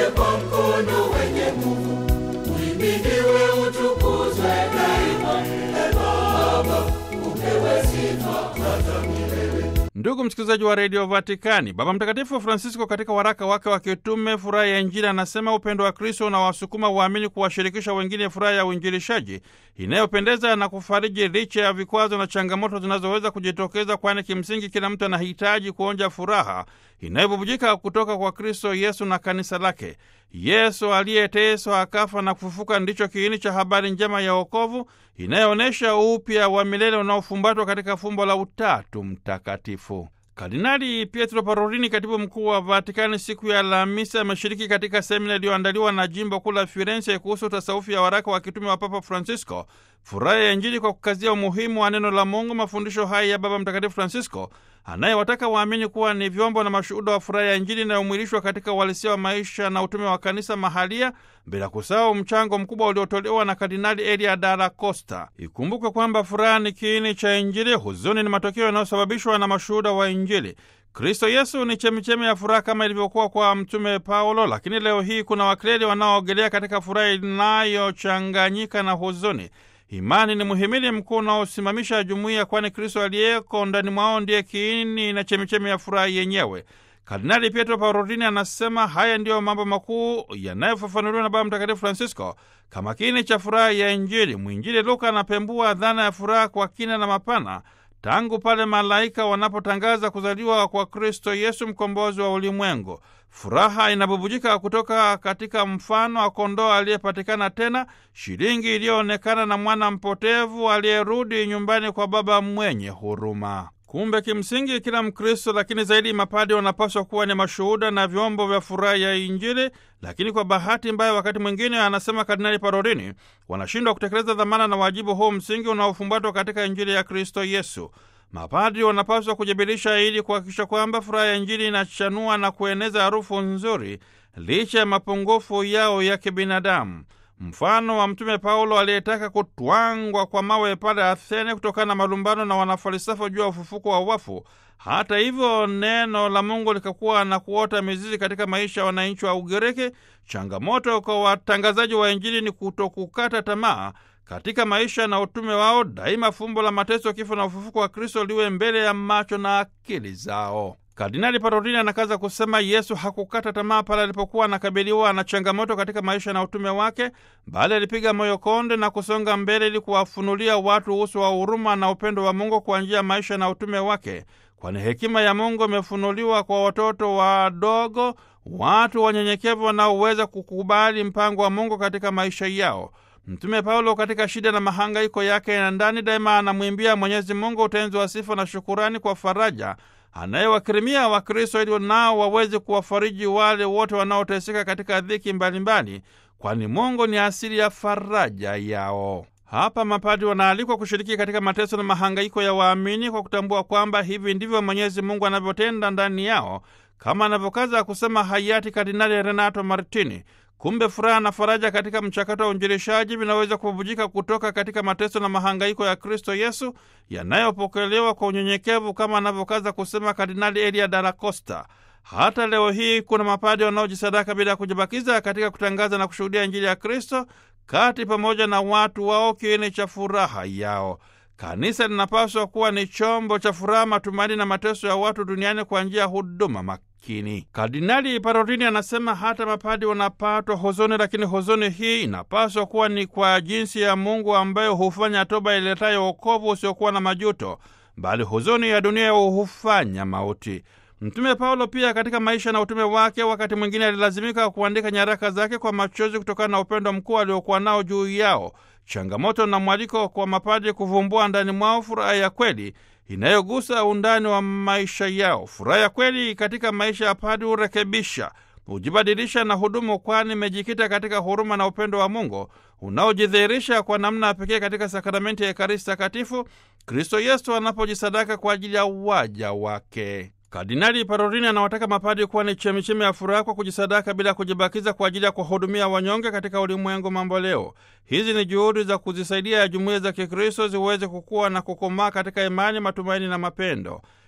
kwa mkono wenye nguvu, uhimidiwe, utukuzwe daima. E Baba, upewe sifa hata milele. Ndugu msikilizaji wa redio Vatikani, Baba Mtakatifu Francisco katika waraka wake wa kitume Furaha ya Injili anasema upendo wa Kristo unawasukuma waamini kuwashirikisha wengine furaha ya uinjilishaji inayopendeza na kufariji licha ya vikwazo na changamoto zinazoweza kujitokeza, kwani kimsingi kila mtu anahitaji kuonja furaha inayobubujika kutoka kwa Kristo Yesu na kanisa lake. Yesu aliyeteswa akafa na kufufuka ndicho kiini cha habari njema ya wokovu inayoonyesha upya wa milele unaofumbatwa katika fumbo la Utatu Mtakatifu. Kardinali Pietro Parolini, katibu mkuu wa Vatikani, siku ya Alhamisi ameshiriki katika semina iliyoandaliwa na jimbo kuu la Firenze kuhusu tasawufi ya waraka wa kitume wa Papa Francisco, furaha ya Injili, kwa kukazia umuhimu wa neno la Mungu. Mafundisho haya ya Baba Mtakatifu Francisco anayewataka waamini kuwa ni vyombo na mashuhuda wa furaha ya Injili inayomwilishwa katika uhalisia wa maisha na utume wa kanisa mahalia, bila kusahau mchango mkubwa uliotolewa na Kardinali Elia Dalla Costa. Ikumbuke kwamba furaha ni kiini cha Injili, huzuni ni matokeo yanayosababishwa na mashuhuda wa Injili. Kristo Yesu ni chemichemi ya furaha kama ilivyokuwa kwa Mtume Paulo, lakini leo hii kuna wakleri wanaoogelea katika furaha inayochanganyika na huzuni. Imani ni muhimili mkuu unaosimamisha jumuiya, kwani Kristo aliyeko ndani mwao ndiye kiini na chemichemi ya furaha yenyewe. Kardinali Pietro Parolini anasema haya ndiyo mambo makuu yanayofafanuliwa na Baba Mtakatifu Francisco kama kiini cha furaha ya Injili. Mwinjili Luka anapembua dhana ya furaha kwa kina na mapana tangu pale malaika wanapotangaza kuzaliwa kwa Kristo Yesu, mkombozi wa ulimwengu. Furaha inabubujika kutoka katika mfano wa kondoo aliyepatikana tena, shilingi iliyoonekana na mwana mpotevu aliyerudi nyumbani kwa Baba mwenye huruma. Kumbe kimsingi kila Mkristo, lakini zaidi mapadi, wanapaswa kuwa ni mashuhuda na vyombo vya furaha ya Injili. Lakini kwa bahati mbaya, wakati mwingine, anasema Kardinali Parolini, wanashindwa kutekeleza dhamana na wajibu huu msingi unaofumbatwa katika Injili ya Kristo Yesu. Mapadri wanapaswa kujibirisha ili kuhakikisha kwamba furaha ya Injili inachanua na kueneza harufu nzuri licha ya mapungufu yao ya kibinadamu. Mfano wa Mtume Paulo aliyetaka kutwangwa kwa mawe pale Athene kutokana na malumbano na wanafalsafa juu ya ufufuko wa wafu. Hata hivyo, neno la Mungu likakuwa na kuota mizizi katika maisha ya wananchi wa Ugiriki. Changamoto kwa watangazaji wa Injili ni kutokukata tamaa katika maisha na utume wao. Daima fumbo la mateso, kifo na ufufuko wa Kristo liwe mbele ya macho na akili zao. Kardinali Parolini anakaza kusema Yesu hakukata tamaa pale alipokuwa anakabiliwa na changamoto katika maisha na utume wake, bali alipiga moyo konde na kusonga mbele ili kuwafunulia watu uso wa huruma na upendo wa Mungu kwa njia ya maisha na utume wake, kwani hekima ya Mungu imefunuliwa kwa watoto wadogo, watu wanyenyekevu wanaoweza kukubali mpango wa Mungu katika maisha yao. Mtume Paulo katika shida na mahangaiko yake ya ndani daima anamwimbia Mwenyezi Mungu utenzi wa sifa na shukurani kwa faraja anayewakirimia Wakristo ili nao waweze kuwafariji wale wote wanaoteseka katika dhiki mbalimbali, kwani Mungu ni asili ya faraja yao. Hapa mapadri wanaalikwa kushiriki katika mateso na mahangaiko ya waamini kwa kutambua kwamba hivi ndivyo Mwenyezi Mungu anavyotenda ndani yao, kama anavyokaza kusema hayati Kardinali Renato Martini. Kumbe furaha na faraja katika mchakato wa uinjilishaji vinaweza kububujika kutoka katika mateso na mahangaiko ya Kristo Yesu yanayopokelewa kwa unyenyekevu kama anavyokaza kusema Kardinali Elia Dalla Costa. Hata leo hii kuna mapadi wanaojisadaka bila ya kujibakiza katika kutangaza na kushuhudia Injili ya Kristo kati pamoja na watu wao, kiini cha furaha yao. Kanisa linapaswa kuwa ni chombo cha furaha, matumaini na mateso ya watu duniani kwa njia ya huduma makini. Kardinali Parolini anasema hata mapadi wanapatwa huzuni, lakini huzuni hii inapaswa kuwa ni kwa jinsi ya Mungu ambayo hufanya toba iletayo wokovu usiokuwa na majuto, bali huzuni ya dunia hufanya mauti. Mtume Paulo pia katika maisha na utume wake, wakati mwingine alilazimika kuandika nyaraka zake kwa machozi kutokana na upendo mkuu aliokuwa nao juu yao. Changamoto na mwaliko kwa mapadri kuvumbua ndani mwao furaha ya kweli inayogusa undani wa maisha yao. Furaha ya kweli katika maisha ya padri hurekebisha, hujibadilisha na hudumu, kwani imejikita katika huruma na upendo wa Mungu unaojidhihirisha kwa namna ya pekee katika sakramenti ya Ekaristi Takatifu, Kristo Yesu anapojisadaka kwa ajili ya waja wake. Kardinali Parolini anawataka mapadri kuwa ni chemichemi ya furaha kwa kujisadaka bila kujibakiza kwa ajili ya kuwahudumia wanyonge katika ulimwengu mambo leo. Hizi ni juhudi za kuzisaidia jumuiya za Kikristo ziweze kukua na kukomaa katika imani, matumaini na mapendo.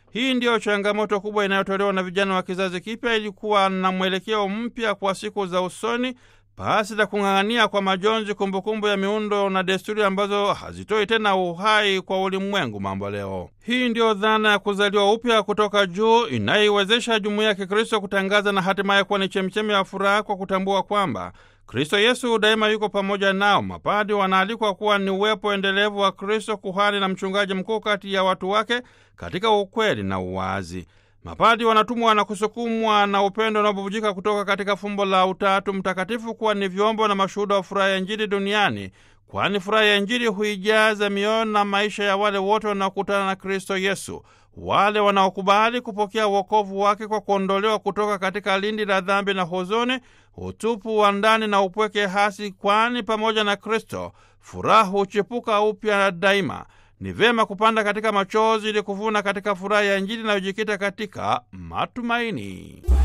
Hii ndiyo changamoto kubwa inayotolewa na vijana wa kizazi kipya ili kuwa na mwelekeo mpya kwa siku za usoni pasi la kung'ang'ania kwa majonzi kumbukumbu ya miundo na desturi ambazo hazitoi tena uhai kwa ulimwengu mambo leo. Hii ndiyo dhana ya kuzaliwa upya kutoka juu inayoiwezesha jumuiya ya Kikristo kutangaza na hatimaye kuwa ni chemchemi ya furaha kwa kutambua kwamba Kristo Yesu daima yuko pamoja nao. Mapadi wanaalikwa kuwa ni uwepo endelevu wa Kristo, kuhani na mchungaji mkuu kati ya watu wake katika ukweli na uwazi. Mapadi wanatumwa na kusukumwa na upendo unaobubujika kutoka katika fumbo la Utatu Mtakatifu kuwa ni vyombo na mashuhuda wa furaha ya Injili duniani, kwani furaha ya Injili huijaza mioyo na maisha ya wale wote wanaokutana na Kristo Yesu, wale wanaokubali kupokea wokovu wake kwa kuondolewa kutoka katika lindi la dhambi na huzuni, utupu wa ndani na upweke hasi, kwani pamoja na Kristo furaha huchipuka upya daima. Ni vyema kupanda katika machozi ili kuvuna katika furaha ya Injili inayojikita katika matumaini.